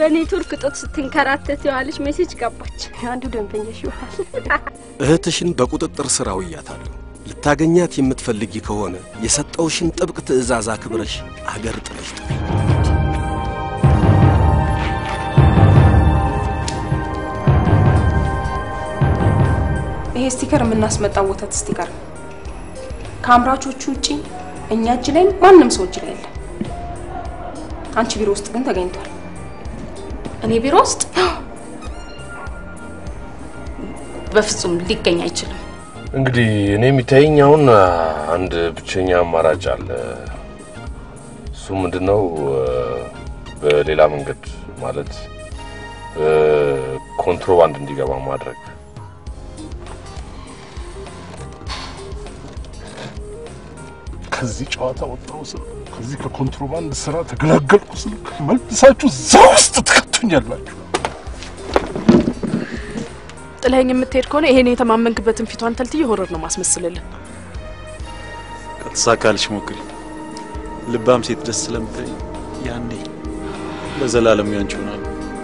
በኔትወርክ እጦት ስትንከራተት የዋለች ሜሴጅ ገባች። አንዱ ደንበኛሽ ይሆናል። እህትሽን በቁጥጥር ስር አውያታለሁ። ልታገኛት የምትፈልጊ ከሆነ የሰጠውሽን ጥብቅ ትዕዛዝ አክብረሽ አገር ጥለሽ ጥሪ። ይሄ ስቲከር የምናስመጣው ወተት ስቲከር ነው። ከአምራቾቹ ውጪ እኛ እጅ ላይ ማንም ሰው እጅ ላይ የለም። አንቺ ቢሮ ውስጥ ግን ተገኝቷል። እኔ ቢሮ ውስጥ በፍጹም ሊገኝ አይችልም። እንግዲህ እኔ የሚታየኝ አሁን አንድ ብቸኛ አማራጭ አለ። እሱ ምንድነው? በሌላ መንገድ ማለት ኮንትሮባንድ እንዲገባ ማድረግ። ከዚህ ጨዋታ ወጣሁ ስል ከዚህ ከኮንትሮባንድ ስራ ተገላገልኩ ስል መልሳችሁ እዛ ውስጥ ትከቱኛላችሁ። ጥለኸኝ የምትሄድ ከሆነ ይሄን የተማመንክበትን ፊቷን ተልትዬ ሆረር ነው ማስመስልልን። ከተሳካልሽ ሞክሪ። ልባም ሴት ደስ ስለምታይ ያኔ ለዘላለም ያንቺ ሆናለሁ።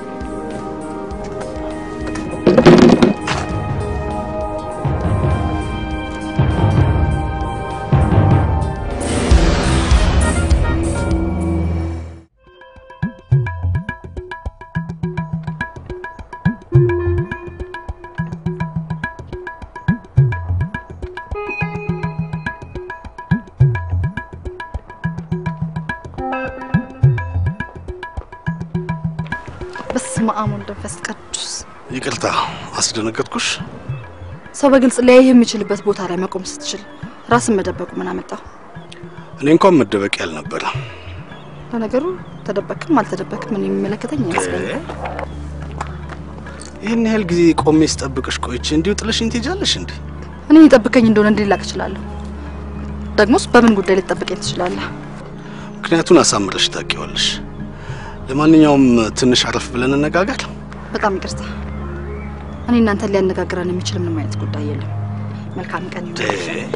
በስመ አብ ወወልድ ወመንፈስ ቅዱስ። ይቅርታ አስደነገጥኩሽ። ሰው በግልጽ ሊያይህ የሚችልበት ቦታ ላይ መቆም ስትችል ራስን መደበቁ ምን አመጣው? እኔ እንኳን መደበቅ ያልነበረ ለነገሩ ተደበክም አልተደበክም ምን የሚመለከተኝ አይመስለኝም። ይህን ያህል ጊዜ ቆሜ ስጠብቅሽ ቆይቼ እንዲሁ ጥለሽኝ ትሄጃለሽ እንዴ? እኔ የጠብቀኝ እንደሆነ እንዲላቅ እችላለሁ። ደግሞስ በምን ጉዳይ ልትጠብቀኝ ትችላለህ? ምክንያቱን አሳምረሽ ታውቂዋለሽ። ለማንኛውም ትንሽ አረፍ ብለን እነጋገር። በጣም ይቅርታ። እኔ እናንተን ሊያነጋግረን የሚችል ምንም አይነት ጉዳይ የለም። መልካም ቀን ይሁን።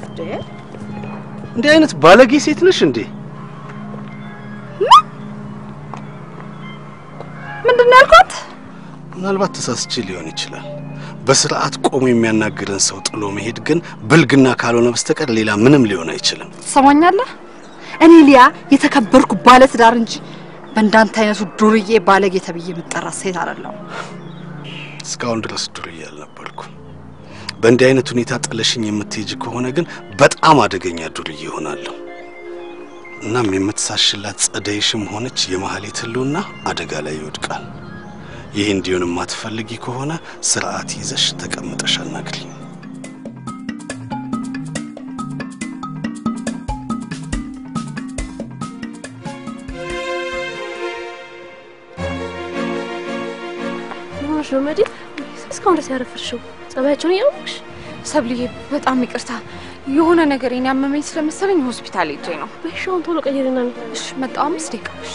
እንዲህ አይነት ባለጌ ሴት ነሽ እንዴ? ምንድን ነው ያልኳት? ምናልባት ተሳስቼ ሊሆን ይችላል። በስርዓት ቆሞ የሚያናግርን ሰው ጥሎ መሄድ ግን ብልግና ካልሆነ በስተቀር ሌላ ምንም ሊሆን አይችልም። ትሰማኛለህ? እኔ ሊያ የተከበርኩ ባለትዳር እንጂ በእንዳንተ አይነቱ ዱርዬ ባለጌ ተብዬ የምጠራ ሴት አይደለሁም። እስካሁን ድረስ ዱርዬ አልነበርኩ። በእንዲህ አይነት ሁኔታ ጥለሽኝ የምትሄጅ ከሆነ ግን በጣም አደገኛ ዱርዬ ይሆናለሁ። እናም የምትሳሽላት ጸደይሽም ሆነች የማህሌት ህልውና አደጋ ላይ ይወድቃል። ይህ እንዲሆን የማትፈልጊ ከሆነ ስርዓት ይዘሽ ተቀምጠሽ አናግሪኝ። ሆኖሽ ነው መዲ? እስካሁን ድረስ ያረፈርሽው ጸባያቸውን እያወቅሽ ሰብልዬ በጣም ይቅርታ። የሆነ ነገር ያመመኝ ስለመሰለኝ ሆስፒታል ሄጄ ነው። በሻውን ቶሎ ቀይርና እሺ፣ መጣሁ። አምስት ደቂቃ። እሺ።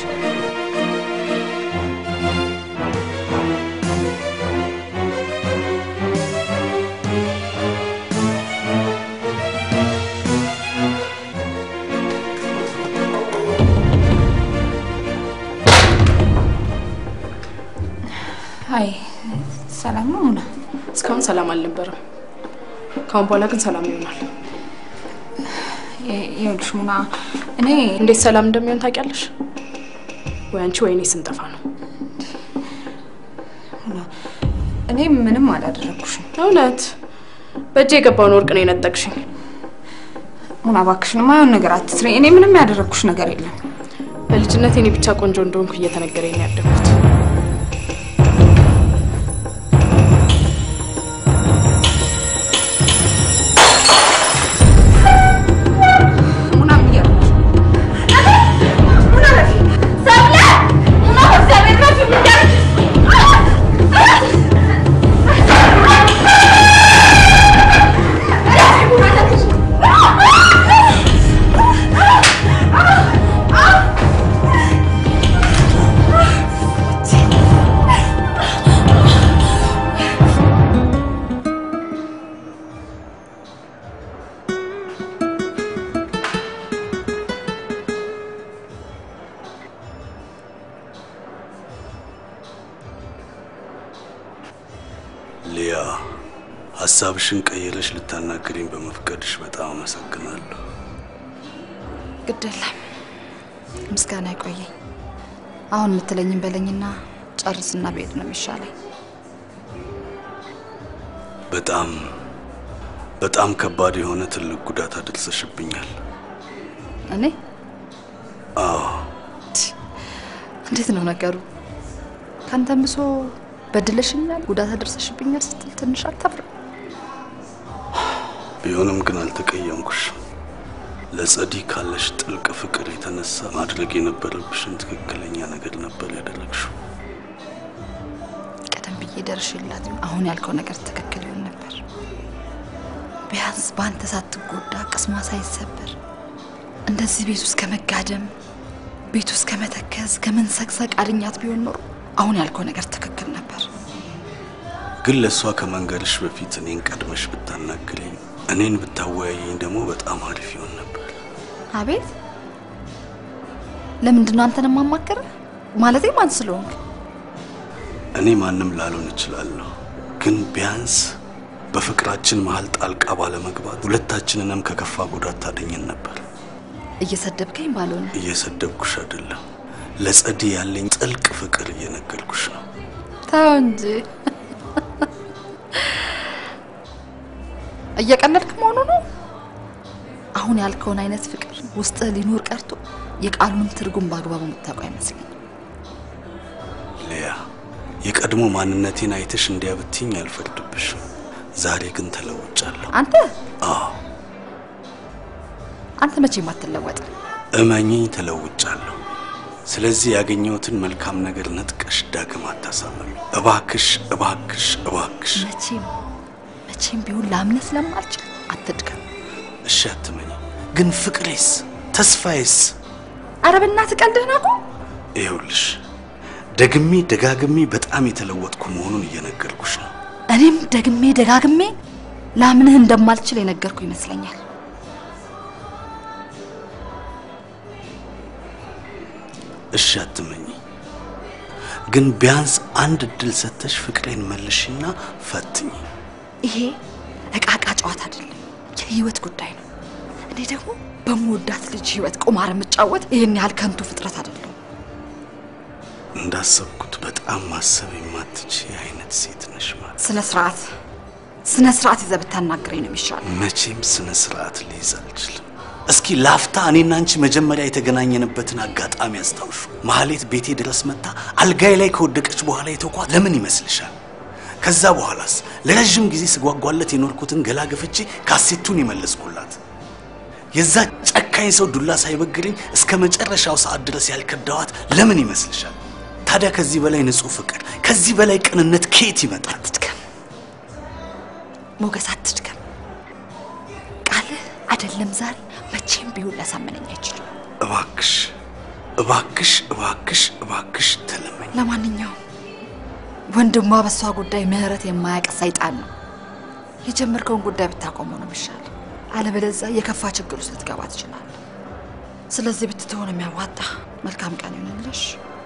አይ ሰላም ነው ሙና? እስካሁን ሰላም አልነበረም። ካሁን በኋላ ግን ሰላም ይሆናል። ይኸውልሽ ሙና፣ እኔ እንዴት ሰላም እንደሚሆን ታውቂያለሽ? ወይ አንቺ ወይ እኔ ስንጠፋ ነው። እኔ ምንም አላደረግኩሽም። እውነት በእጄ የገባውን ወርቅ ነው የነጠቅሽኝ። ሙና እባክሽን የማይሆን ነገር አትስሪ። እኔ ምንም ያደረግኩሽ ነገር የለም። በልጅነት እኔ ብቻ ቆንጆ እንደሆንኩ እየተነገረኝ ነው ያደግኩት። ሊያ ሀሳብሽን ቀይረሽ ልታናግሪኝ በመፍቀድሽ በጣም አመሰግናለሁ። ግድ የለም ምስጋና አይቆየኝ። አሁን የምትለኝን በለኝና ጨርስና ብሄድ ነው የሚሻለኝ። በጣም በጣም ከባድ የሆነ ትልቅ ጉዳት አድርሰሽብኛል። እኔ አዎ እንዴት ነው ነገሩ? ካንተም ብሶ በድለሽኛል፣ ጉዳት አደርሰሽብኛል ስትል ትንሽ አታፍርም? ቢሆንም ግን አልተቀየምኩሽም። ለጸዲ ካለሽ ጥልቅ ፍቅር የተነሳ ማድረግ የነበረብሽን ትክክለኛ ነገር ነበር ያደረግሽው። ቀደም ብዬ ደርሽላት አሁን ያልከው ነገር ትክክል ይሆን ነበር። ቢያንስ በአንተ ሳትጎዳ ቅስሟ ሳይሰበር እንደዚህ ቤት ውስጥ ከመጋደም ቤት ውስጥ ከመተከዝ ከመንሰቅሰቅ አድኛት ቢሆን ኖሮ አሁን ያልከው ነገር ትክክል ነበር። ግን ለእሷ ከመንገድሽ በፊት እኔን ቀድመሽ ብታናግረኝ፣ እኔን ብታወያየኝ ደግሞ በጣም አሪፍ ይሆን ነበር። አቤት ለምንድን ነው አንተን የማማክር? ማለቴ ማን ስለሆንክ? እኔ ማንም ላልሆን እችላለሁ፣ ግን ቢያንስ በፍቅራችን መሀል ጣልቃ ባለመግባት ሁለታችንንም ከከፋ ጉዳት ታደኘን ነበር። እየሰደብከኝ ባልሆነ እየሰደብኩሽ አይደለም፣ ለጸዲ ያለኝ ጥልቅ ፍቅር እየነገርኩሽ ነው። ተው እንጂ እየቀለድክ መሆኑ ነው። አሁን ያልከውን አይነት ፍቅር ውስጥህ ሊኖር ቀርቶ የቃሉን ትርጉም በአግባቡ የምታውቀው አይመስለኝም። ሊያ፣ የቀድሞ ማንነቴን አይተሽ እንዲያ ብትይኝ አልፈርድብሽም። ዛሬ ግን ተለውጫለሁ። አንተ አዎ አንተ መቼም አትለወጥም። እመኚኝ፣ ተለውጫለሁ። ስለዚህ ያገኘሁትን መልካም ነገር ነጥቀሽ ዳግም አታሳመሚ። እባክሽ፣ እባክሽ፣ እባክሽ። መቼም መቼም ቢሆን ላምነህ ስለማልችል አትድከም። እሺ አትመኝ። ግን ፍቅሬስ ተስፋዬስ? ኧረ በእናትህ ቀልድህን አቁም። ይኸውልሽ ደግሜ ደጋግሜ በጣም የተለወጥኩ መሆኑን እየነገርኩሽ ነው። እኔም ደግሜ ደጋግሜ ላምንህ እንደማልችል የነገርኩ ይመስለኛል። እሺ አትመኝ። ግን ቢያንስ አንድ እድል ሰጥተሽ ፍቅሬን መልሽና ፈትኝ። ይሄ እቃቃ ጨዋታ አይደለም፣ የህይወት ጉዳይ ነው። እኔ ደግሞ በምወዳት ልጅ ህይወት ቁማር የምጫወት ይህን ያህል ከንቱ ፍጥረት አይደለም። እንዳሰብኩት በጣም ማሰብ የማትች አይነት ሴት ነሽ ማለት ስነ ስርዓት ስነ ስርዓት ይዘህ ብታናግረኝ ነው የሚሻለው። መቼም ስነ ስርዓት ልይዝ አልችልም። እስኪ ላፍታ እኔና አንቺ መጀመሪያ የተገናኘንበትን አጋጣሚ አስታውሹ። ማህሌት ቤቴ ድረስ መጥታ አልጋይ ላይ ከወደቀች በኋላ የተኳት ለምን ይመስልሻል? ከዛ በኋላስ ለረዥም ጊዜ ስጓጓለት የኖርኩትን ገላ ገፍቼ ካሴቱን የመለስኩላት የዛ ጨካኝ ሰው ዱላ ሳይበግረኝ እስከ መጨረሻው ሰዓት ድረስ ያልከዳዋት ለምን ይመስልሻል? ታዲያ ከዚህ በላይ ንጹህ ፍቅር፣ ከዚህ በላይ ቅንነት ከየት ይመጣል? አትድከም ሞገስ፣ አትድከም። ቃልህ አይደለም ዛሬ መቼም ቢሆን ሊያሳምነኝ አይችልም። እባክሽ እባክሽ እባክሽ እባክሽ ተለመኝ። ለማንኛውም ወንድሟ በእሷ ጉዳይ ምህረት የማያውቅ ሰይጣን ነው። የጀመርከውን ጉዳይ ብታቆመው ነው የሚሻል። አለበለዚያ የከፋ ችግር ውስጥ ልትገባ ትችላለህ። ስለዚህ ብትተሆን የሚያዋጣ መልካም ቀን ይሆንልሽ።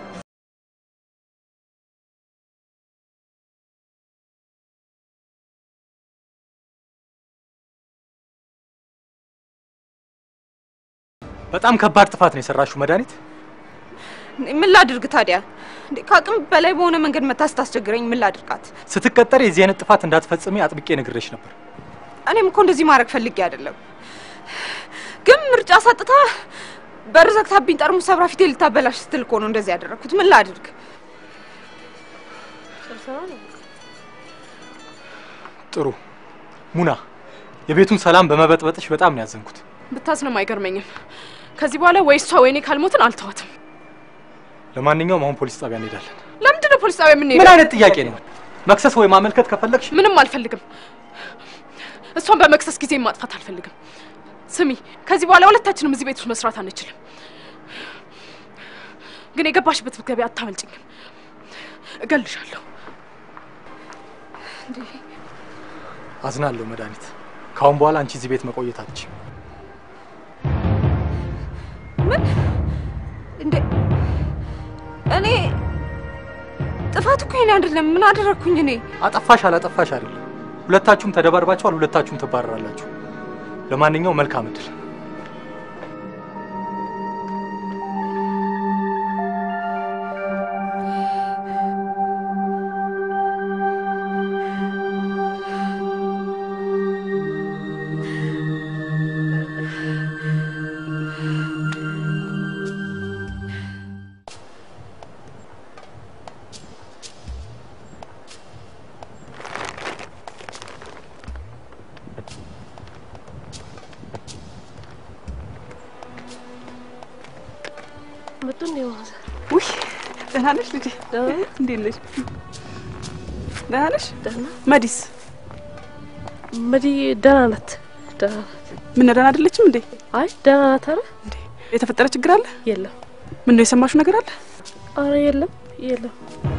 በጣም ከባድ ጥፋት ነው የሰራሽው መድኃኒት። ምን ላድርግ ታዲያ? እንዴ ከአቅም በላይ በሆነ መንገድ መታ ስታስቸግረኝ ምን ላድርጋት? ስትቀጠር የዚህ አይነት ጥፋት እንዳትፈጽሚ አጥብቄ ነግሬሽ ነበር። እኔም እኮ እንደዚህ ማድረግ ፈልጌ አይደለም፣ ግን ምርጫ ሰጥታ በር ዘግታብኝ ጠርሙስ ሰብራ ፊቴ ልታበላሽ ስትል እኮ ነው እንደዚህ ያደረግኩት። ምን ላድርግ? ጥሩ ሙና፣ የቤቱን ሰላም በመበጥበጥሽ በጣም ነው ያዘንኩት። ብታዝንም አይገርመኝም። ከዚህ በኋላ ወይ እሷ ወይኔ ካልሞትን አልተዋትም። ለማንኛውም አሁን ፖሊስ ጣቢያ እንሄዳለን። ለምንድን ነው ፖሊስ ጣቢያ የምንሄደው? ምን አይነት ጥያቄ ነው? መክሰስ ወይ ማመልከት ከፈለግሽ ምንም አልፈልግም። እሷን በመክሰስ ጊዜ ማጥፋት አልፈልግም። ስሚ፣ ከዚህ በኋላ ሁለታችንም እዚህ ቤት ውስጥ መስራት አንችልም። ግን የገባሽበት ብትገቢ አታመልጭኝም። እገልሻለሁ። አዝናለሁ መድኃኒት። ከአሁን በኋላ አንቺ እዚህ ቤት መቆየት አትችይም። ምን እንዴ? እኔ ጥፋቱ እኮ የኔ አይደለም። ምን አደረግኩኝ እኔ? አጠፋሽ አላጠፋሽ አይደለም። ሁለታችሁም ተደባርባችኋል። ሁለታችሁም ትባረራላችሁ። ለማንኛውም መልካም እድል። መጡ እንዴ ማዘር? ውይ ደህና ነሽ ልጄ? እንዴት ነሽ? ደህና ነሽ? መዲስ መዲ ደህና ናት። ደህና ናት። ምን ደህና አይደለችም እንዴ? አይ ደህና ናት። አረ የተፈጠረ ችግር አለ? የለም። ምን ነው የሰማሽው ነገር አለ? አረ የለም የለም።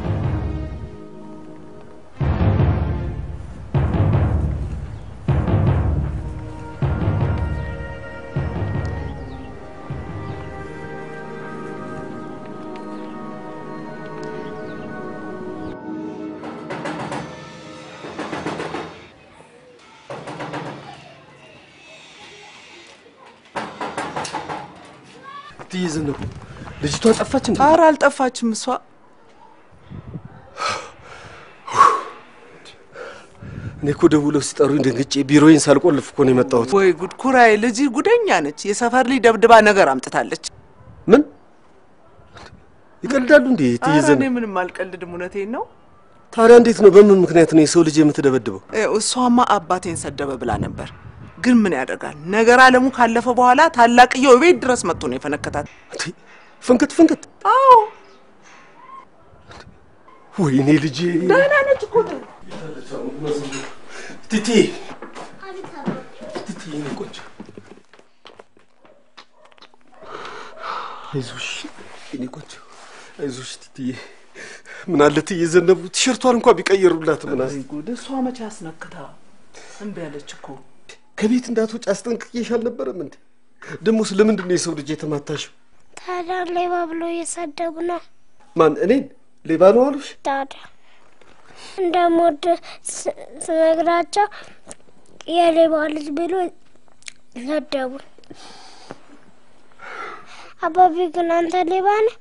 እትዬ ዘነቡ ልጅቷ ጠፋች እንዴ? ኧረ አልጠፋችም እሷ እኔ እኮ ደውለው ሲጠሩኝ ደንግጬ ቢሮዬን ሳልቆልፍ እኮ ነው የመጣሁት። ወይ ጉድ! ኩራዬ ልጅ ጉደኛ ነች። የሰፈር ልጅ ደብድባ ነገር አምጥታለች። ምን ይቀልዳሉ እንዴ? እትዬ ኧረ እኔ ዘነቡ ምንም አልቀልድም፣ እውነቴን ነው። ታዲያ እንዴት ነው? በምን ምክንያት ነው የሰው ልጅ የምትደበድበው? ይኸው እሷማ አባቴን ሰደበ ብላ ነበር። ግን ምን ያደርጋል ነገር አለሙ ካለፈ በኋላ ታላቅየው ቤት ድረስ መጥቶ ነው የፈነከታት። ፍንክት ፍንክት። አዎ ወይኔ ልጄ ደህና ነች እኮ ቲቲ ቲቲ የኔ ቆንጆ አይዞሽ የኔ ቆንጆ አይዞሽ ቲቲዬ። ምን አለ እትዬ ዘነቡ ቲሸርቷን እንኳን ቢቀይሩላት ምን አለ ጉድ! እሷ መቼ አስነክታ እምቢ አለች እኮ። ከቤት እንዳትወጪ አስጠንቅቄሽ አልነበረም እንዴ? ደግሞስ ለምንድን ነው የሰው ልጅ የተማታሽው? ታዲያ ሌባ ብሎ እየሰደቡ ነው። ማን እኔን ሌባ ነው አሉሽ? ታዲያ እንደምወድ ስ- ስነግራቸው የሌባ ልጅ ብሎ ሰደቡን። አባቢ ግን አንተ ሌባ ነህ?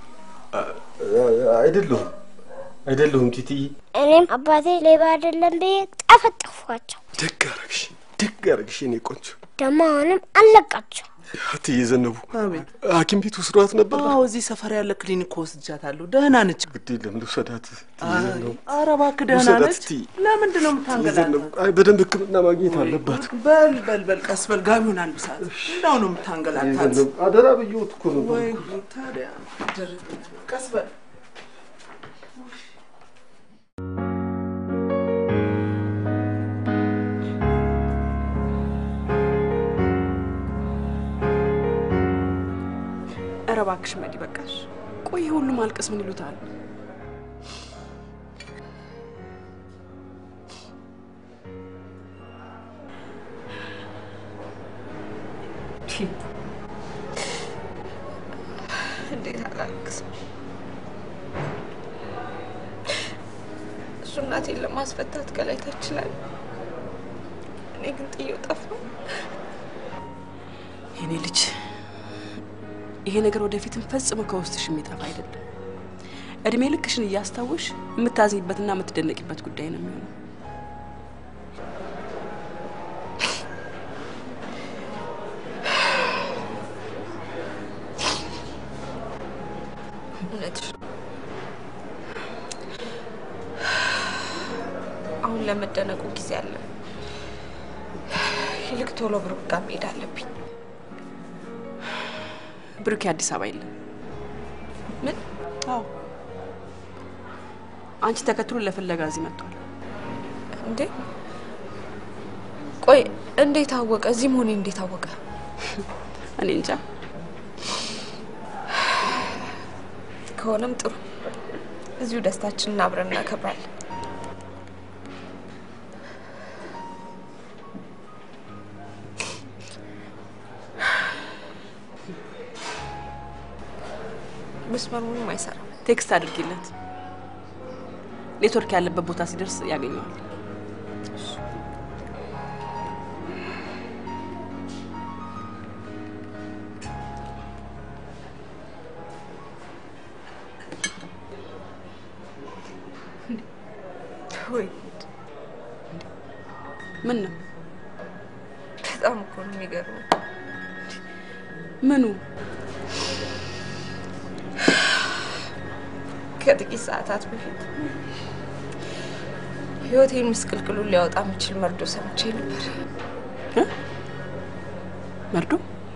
አይደለሁም አይደለሁም ቲቲዬ። እኔም አባቴ ሌባ አይደለም ብዬ ጠፈጠፏቸው። ደግ አረግሽ ደግ አረግሽ የኔ ቆንጆ። ደግሞ አሁንም አለቃቸው። እትዬ ዘነቡ አቤት። ሐኪም ቤት ወስዷት ነበር? አዎ እዚህ ሰፈር ያለ ክሊኒክ ወስጃታለሁ። ደህና ነች። ግድ የለም ልውሰዳት። እትዬ አይ፣ ዘነቡ ኧረ እባክህ ደህና ውሰዳት ነች። እትዬ። ለምንድን ነው እትዬ የምታንገላታት? ዘነቡ አይ በደንብ ሕክምና ማግኘት አለባት። በል በል በል ቀስ በል ጋቢውን አልብሳት። እንዳው ነው የምታንገላታት። ዘነቡ አደራ ብዬዎት እኮ ነው። ወይ ጉድ! ታዲያ ደርብ ቀስ በል ኧረ እባክሽ መዲ በቃሽ። ቆይ ይሄ ሁሉ ማልቀስ ምን ይሉታል? እንዴት አላልቅስም? እሱ እናቴን ለማስፈታት ከላይ ታች ይችላል። እኔ ግን ጥዬው ጠፋሁ። የኔ ልጅ ይሄ ነገር ወደፊትም ፈጽሞ ከውስጥሽ የሚጠፋ አይደለም። እድሜ ልክሽን እያስታወሽ የምታዝኝበትና የምትደነቂበት ጉዳይ ነው የሚሆነው። እውነትሽ ነው። አሁን ለመደነቁ ጊዜ አለ። ይልቅ ቶሎ ብሩክ ጋር መሄድ አለብኝ። ብሩኬ አዲስ አበባ የለም። ምን? አዎ አንቺ ተከትሎ ለፍለጋ እዚህ መጥቷል። እንዴ? ቆይ እንዴት አወቀ? እዚህ መሆኔ እንዴት አወቀ? እኔ እንጃ። ከሆነም ጥሩ። እዚሁ ደስታችንን አብረን እናከብራለን። መስመሩ ምንም አይሰራም። ቴክስት አድርጊለት። ኔትወርክ ያለበት ቦታ ሲደርስ ያገኘዋል። ወይ ምን ነው በጣም እኮ ነው የሚገርመው። ምኑ? ከጥቂት ሰዓታት በፊት ህይወቴን ምስቅልቅሉን ሊያወጣ የሚችል መርዶ ሰምቼ ነበር። መርዶ?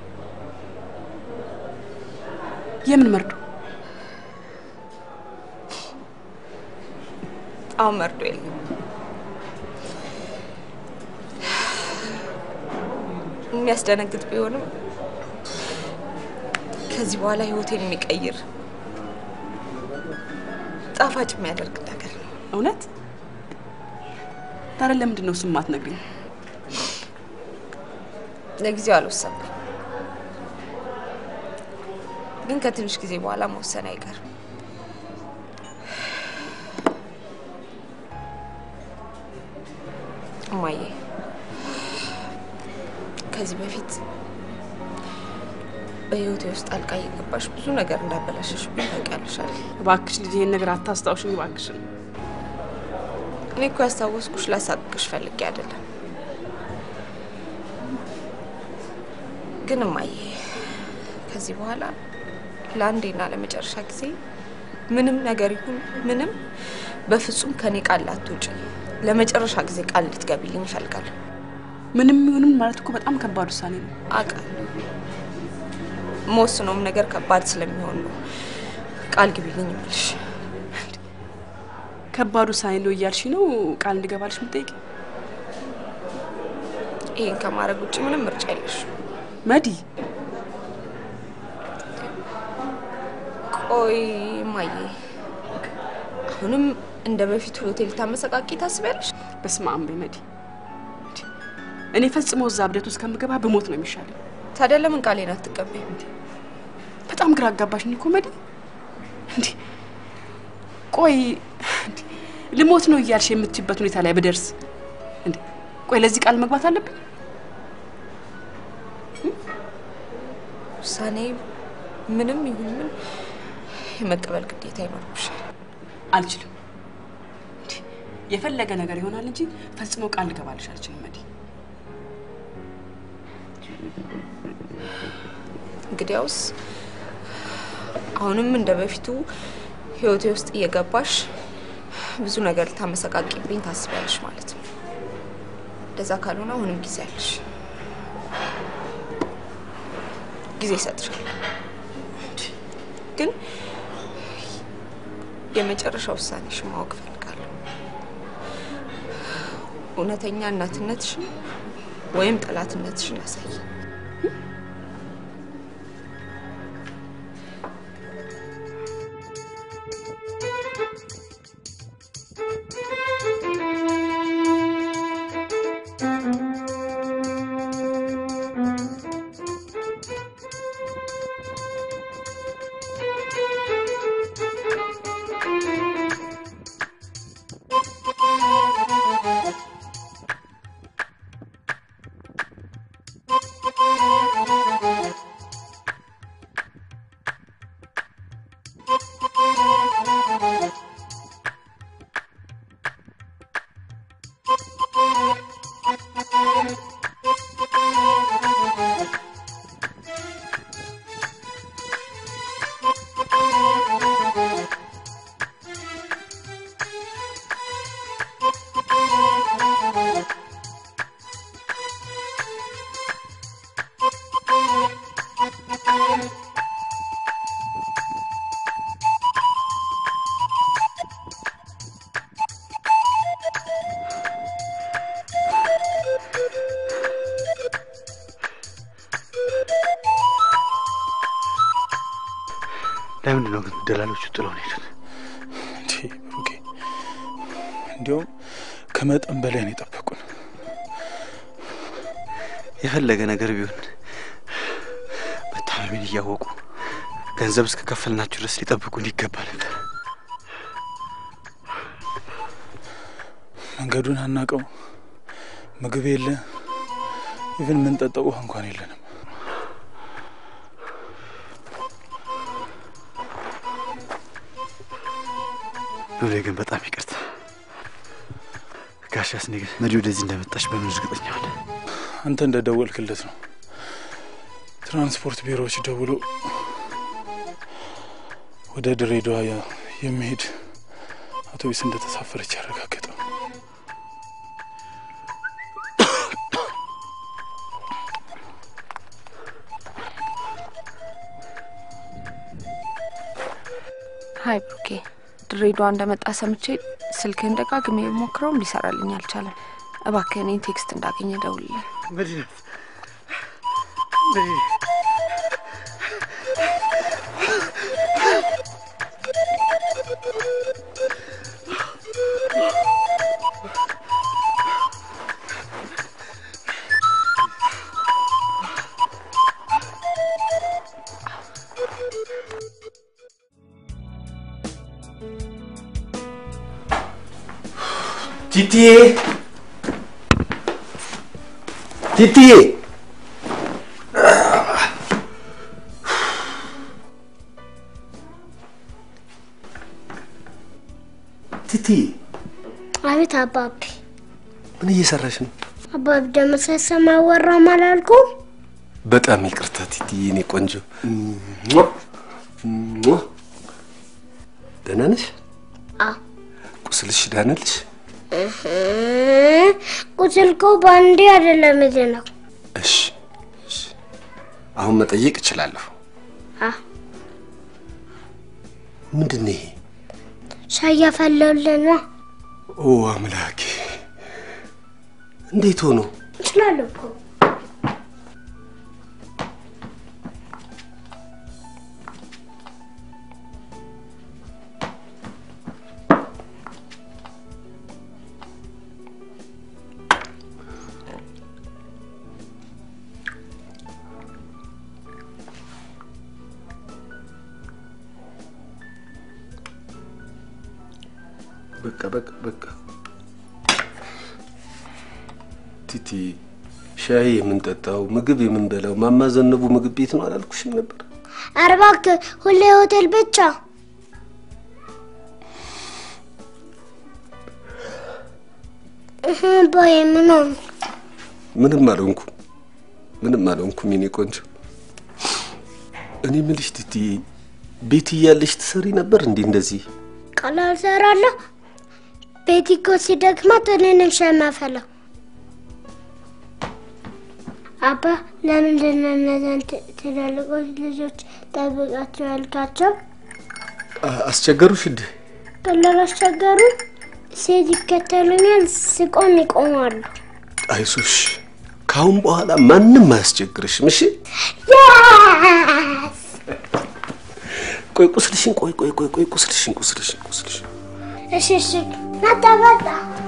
የምን መርዶ? አሁን መርዶ የለም። የሚያስደነግጥ ቢሆንም ከዚህ በኋላ ህይወቴን የሚቀይር ጣፋጭ የሚያደርግ ነገር ነው። እውነት? ታዲያ ለምንድን ነው እሱን የማትነግሪኝ? ለጊዜው አልወሰንኩም፣ ግን ከትንሽ ጊዜ በኋላ መወሰን አይቀርም። እማዬ ከዚህ በፊት በህይወቴ ውስጥ ጣልቃ እየገባሽ ብዙ ነገር እንዳበላሸሽብኝ ታውቂያለሽ አይደል? እባክሽ ልጅ ይሄን ነገር አታስታውሽኝ እባክሽን። እኔ እኮ ያስታወስኩሽ ላሳቅቅሽ ፈልጌ አይደለም። ግን እማዬ ከዚህ በኋላ ለአንዴና ለመጨረሻ ጊዜ ምንም ነገር ይሁን ምንም በፍጹም ከኔ ቃል ላትውጪ ለመጨረሻ ጊዜ ቃል እንድትገቢልኝ እፈልጋለሁ። ምንም ይሁንም ማለት እኮ በጣም ከባድ ውሳኔ ነው። አውቃለሁ። መወስነውም ነገር ከባድ ስለሚሆን ነው ቃል ግቢልኝ የምልሽ። ከባድ ውሳኔ ነው እያልሽ ነው ቃል እንድገባልሽ የምጠይቅ? ይህን ከማድረግ ውጭ ምንም ምርጫ የለሽ። መዲ ቆይ ማየ፣ አሁንም እንደ በፊቱ ሆቴል ልታመሰቃቂ ታስቢያለሽ? በስመ አብ በይ መዲ። እኔ ፈጽሞ እዛ እብደት ውስጥ ከምገባ ብሞት ነው የሚሻለው። ታዲያ ለምን ቃሌን አትቀበይም? በጣም ግራ አጋባሽኝ እኮ መዲ። እንዴ ቆይ እንዴ፣ ልሞት ነው እያልሽ የምትይበት ሁኔታ ላይ ብደርስ እንዴ ቆይ ለዚህ ቃል መግባት አለብኝ? ውሳኔ ምንም ይሁን ምን የመቀበል ግዴታ ይኖርብሻል። አልችልም። እንዴ የፈለገ ነገር ይሆናል እንጂ ፈጽሞ ቃል ልገባልሽ አልችልም መዲ። እንግዲያውስ አሁንም እንደ በፊቱ ህይወቴ ውስጥ እየገባሽ ብዙ ነገር ልታመሰቃቂብኝ ታስቢያለሽ ማለት ነው። እንደዛ ካልሆነ አሁንም ጊዜ አለሽ፣ ጊዜ ይሰጥሻል። ግን የመጨረሻ ውሳኔሽን ማወቅ እፈልጋለሁ። እውነተኛ እናትነትሽን ወይም ጠላትነትሽን ያሳይ። ለምንድን ነው ግን ደላሎቹ ጥለውን ሄዱት? እንዴ ብሩኬ፣ እንዲያውም ከመጠን በላይ ነው የጠበቁን። የፈለገ ነገር ቢሆን መታመሜን እያወቁ ገንዘብ እስከ ከፈልናችሁ ድረስ ሊጠብቁን ይገባ ነበር። መንገዱን አናቀው፣ ምግብ የለ፣ ኢቭን የምንጠጣው ውሃ እንኳን የለንም። ሉሌ ግን በጣም ይቅርታ። ጋሽ አስኔ ግን መዲ ወደዚህ እንደመጣች በምን እርግጠኛ ሆነ? አንተ እንደደወልክለት ነው ትራንስፖርት ቢሮዎች ደውሎ ወደ ድሬዳዋ ያ- የሚሄድ አውቶቡስ እንደተሳፈረች ያረጋገጠው። ሀይ ብሩኬ፣ ድሬዳዋ እንደመጣ ሰምቼ ስልክህን ደጋግሜ ሞክረውም ሊሰራልኝ አልቻለም። እባክህ እኔን ቴክስት እንዳገኘ ደውልልኝ። መዲናት መዲ- ቲቲዬ ቲቲዬ ቲቲዬ አቤት አባቢ። ምን እየሰራሽ ነው? አባቢ ደግሞ ሳይሰማ አወራም አላልኩም? በጣም ይቅርታ ቲቲዬ፣ እኔ ቆንጆ ሟ! ሟ! ደህና ነሽ? አዎ። ቁስልሽ ዳነልሽ? እህ፣ ቁስል እኮ በአንዴ አይደለም የድነው። እሺ እሺ። አሁን መጠየቅ እችላለሁ። አ ምንድን ነው ይሄ? ሻይ ያፈለውልን ነው። ኦ አምላኬ! እንዴት ሆኖ? እችላለሁ እኮ በቃ በቃ በቃ ቲቲ፣ ሻይ የምንጠጣው ምግብ የምንበላው ማማ ዘነቡ ምግብ ቤት ነው አላልኩሽም ነበር? ኧረ እባክህ ሁሌ ሆቴል ብቻ። እህ፣ አባዬ ምን ሆንክ? ምንም አልሆንኩም፣ ምንም አልሆንኩም የኔ ቆንጆ። እኔ ምልሽ ቲቲ፣ ቤት እያለሽ ትሰሪ ነበር እንዴ እንደዚህ? ቀላል እሰራለሁ። ቤቲ እኮ ሲደክማት እኔ ነኝ ሻይ የማፈላው። አባ ለምንድን ነው እነዚያን ት- ትላልቆች ልጆች ጠብቃቸው ያልካቸው? አ- አስቸገሩሽ እንዴ? ቀላል አስቸገሩ። ሴት ይከተሉኛል፣ ስቆም ይቆማሉ። አይዞሽ፣ ከአሁን በኋላ ማንም አያስቸግርሽም። እሺ? ያስ ቆይ ቁስልሽን፣ ቆይ ቆይ ቆይ ቆይ ቁስልሽን፣ ቁስልሽን፣ ቁስልሽን እሺ እሺ፣ መጣ መጣ።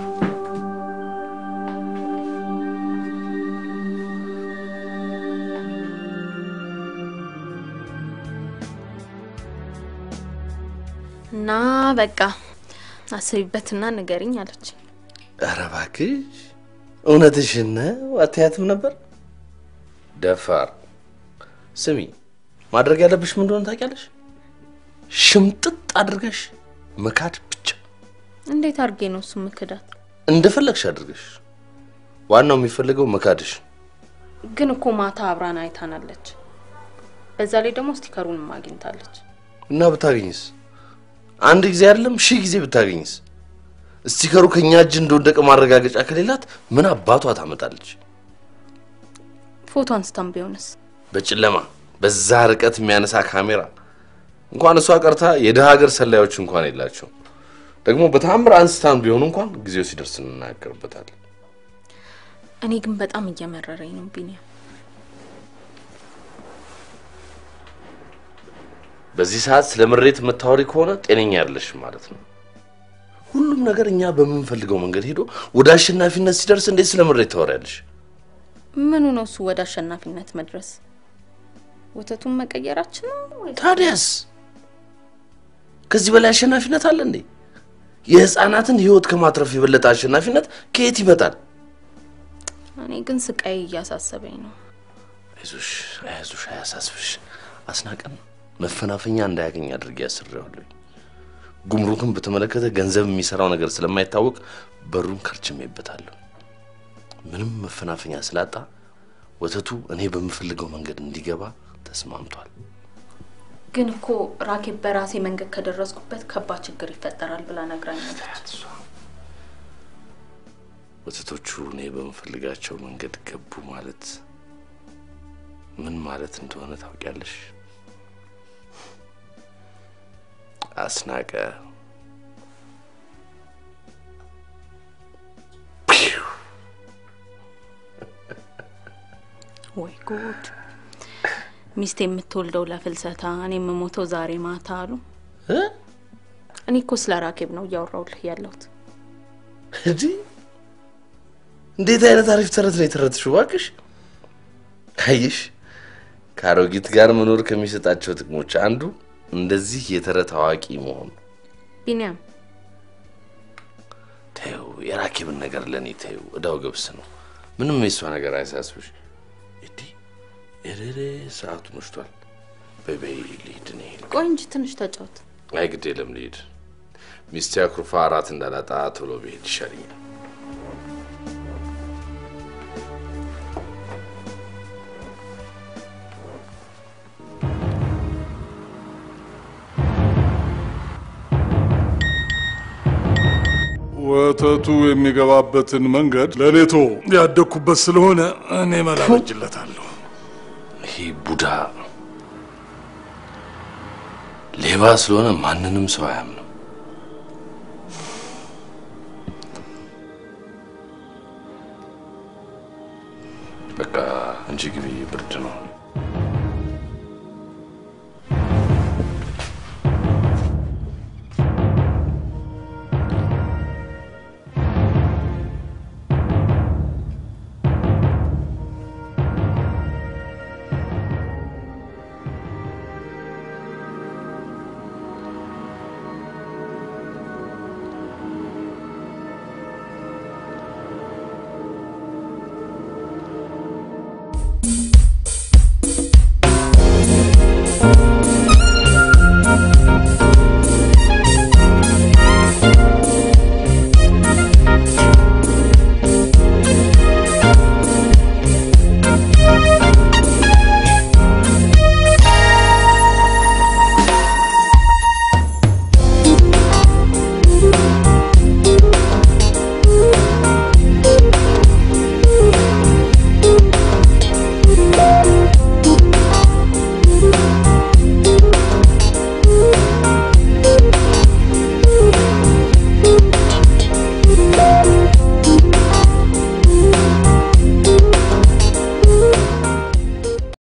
እና በቃ አስቢበትና ንገሪኝ አለች። ኧረ እባክሽ እውነትሽን ነው? አትያትም ነበር? ደፋር። ስሚ ማድረግ ያለብሽ ምን እንደሆነ ታውቂያለሽ? ሽምጥጥ አድርገሽ መካድ ብቻ። እንዴት አድርጌ ነው እሱ ምክዳት? እንደፈለግሽ አድርገሽ። ዋናው የሚፈልገው መካድሽ። ግን እኮ ማታ አብራን አይታናለች። በዛ ላይ ደግሞ ስቲከሩንም አግኝታለች። እና ብታገኝስ? አንድ ጊዜ አይደለም ሺህ ጊዜ ብታገኝስ? ስቲከሩ ከኛ እጅ እንደወደቀ ማረጋገጫ ከሌላት ምን አባቷ ታመጣለች? ፎቶ አንስታም ቢሆንስ? በጨለማ በዛ ርቀት የሚያነሳ ካሜራ እንኳን እሷ ቀርታ የድሃ ሀገር ሰላዮች እንኳን የላቸው። ደግሞ በታምር አንስታን ቢሆን እንኳን ጊዜው ሲደርስ እንናገርበታለን። እኔ ግን በጣም እየመረረኝ ነው ቢኒያም። በዚህ ሰዓት ስለ ምሬት የምታወሪ ከሆነ ጤነኛ ያለሽ ማለት ነው። ሁሉም ነገር እኛ በምንፈልገው መንገድ ሄዶ ወደ አሸናፊነት ሲደርስ እንዴት ስለ ምሬት ታወሪያለሽ? ምኑ ነው እሱ ወደ አሸናፊነት መድረስ? ወተቱን መቀየራችን ነው ወይስ? ታዲያስ ከዚህ በላይ አሸናፊነት አለ እንዴ? የህፃናትን ህይወት ከማትረፍ የበለጠ አሸናፊነት ከየት ይመጣል? እኔ ግን ስቃይ እያሳሰበኝ ነው። አይዞሽ አይዞሽ፣ አያሳስብሽ። አስናቀን መፈናፈኛ እንዳያገኝ አድርጌ ያስሬዋለሁ። ጉምሩክን በተመለከተ ገንዘብ የሚሰራው ነገር ስለማይታወቅ በሩን ከርችሜበታለሁ። ምንም መፈናፈኛ ስላጣ ወተቱ እኔ በምፈልገው መንገድ እንዲገባ ተስማምቷል። ግን እኮ ራኬብ በራሴ መንገድ ከደረስኩበት ከባድ ችግር ይፈጠራል ብላ ነግራኛለች። ወተቶቹ እኔ በምፈልጋቸው መንገድ ገቡ ማለት ምን ማለት እንደሆነ ታውቂያለሽ? አስናቀ ወይ ጉድ! ሚስት የምትወልደው ለፍልሰታ፣ እኔ የምሞተው ዛሬ ማታ አሉ። እኔ እኮ ስለ ራኬብ ነው እያወራሁልህ ያለሁት። እንዲህ እንዴት አይነት አሪፍ ተረት ነው የተረትሽው! እባክሽ አየሽ፣ ከአሮጊት ጋር መኖር ከሚሰጣቸው ጥቅሞች አንዱ እንደዚህ የተረት አዋቂ መሆኑ። ቢኒያም ተይው፣ የራኬብን ነገር ለእኔ ተይው፣ እዳው ገብስ ነው። ምንም የሷ ነገር አያሳስብሽ። እንዲህ እሬ ሰዓቱ መሽቷል። በይ በይ ልሂድ እኔ። ቆይ እንጂ ትንሽ ተጫወት። አይ ግድ የለም ልሂድ። ሚስቴ አኩርፋ እራት እንዳላጣ ቶሎ ብሄድ ይሻለኛል። ወተቱ የሚገባበትን መንገድ ለሌቶ ያደግኩበት ስለሆነ እኔ መላ በጅለታለሁ። ይሄ ቡዳ ሌባ ስለሆነ ማንንም ሰው አያምንም። በቃ እንጂ ግቢ፣ ብርድ ነው።